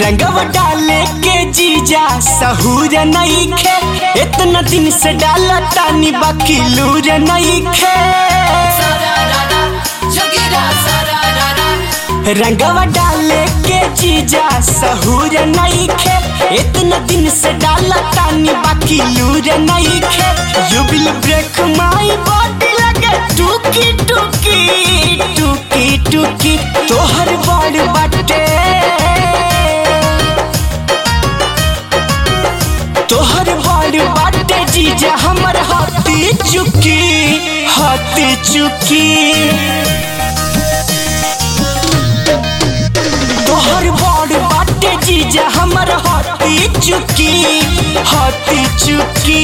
रंगवा डाले के जीजा सहूर नहीं खे इतना दिन से डाला तानी बाकी लूर नहीं खे रंगवा डाले के जीजा सहूर नहीं खे इतना दिन से डाला तानी बाकी लूर नहीं खे you will break my body लगे टूकी टूकी टूकी टूकी तोहर बड़ बाटे तोहर बड़ बाटे जीजा हमर हाथी चुकी हाथी चुकी तोहर बड़ बाटे जीजा हमर हाथी चुकी हाथी चुकी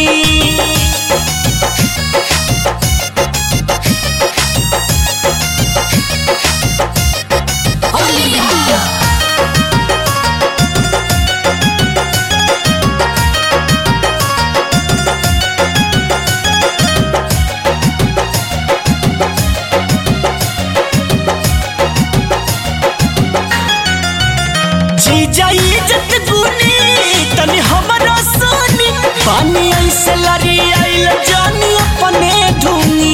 जीजा इज्जत गुनी तनी हमरो सोनी पानी ऐसे लरी आइल जानी अपने धुनी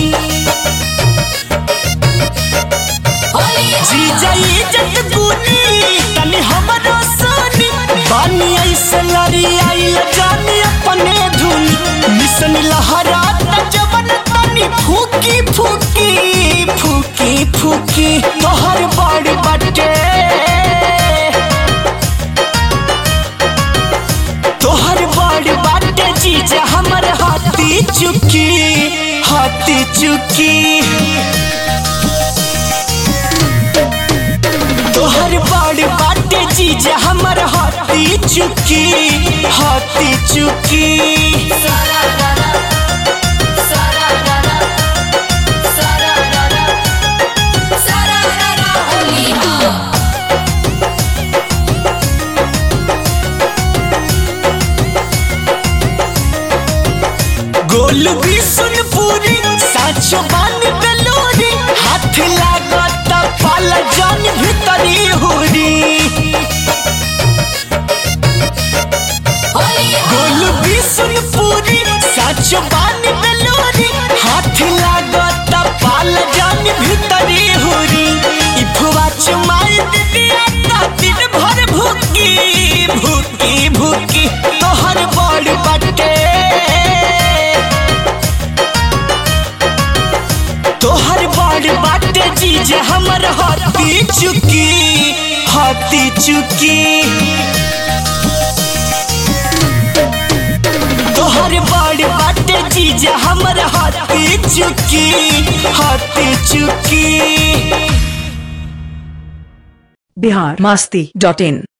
जीजा इज्जत गुनी तनी हमरो सोनी पानी ऐसे लरी आइल जानी अपने धुनी मिशन लहरा जवन तनी फूकी फूकी फूकी फूकी तोहर बड़ बटे तोहर बड़ बाटे जीजा हमर हाथी चुकी हाथी चुकी तोहर बड़ बाटे जीजा हमर हाथी चुकी हाथी चुकी गोल भी सुन पूरी साचो बान बेलोरी हाथ लागत पाल जान भीतरी हुरी गोल भी सुन पूरी साचो बान बेलोरी हाथ लागत पाल जान भीतरी हुरी इफवा चुमाई दिया ता दिन भर भूकी भूकी भूकी तोहर बड़ बटे तोहर बड़ बाटे जीजा हमर हाथी चुकी हाथी चुकी तोहर बड़ बाटे जीजा हमर हाथी चुकी हाथी चुकी बिहार मस्ती डॉट इन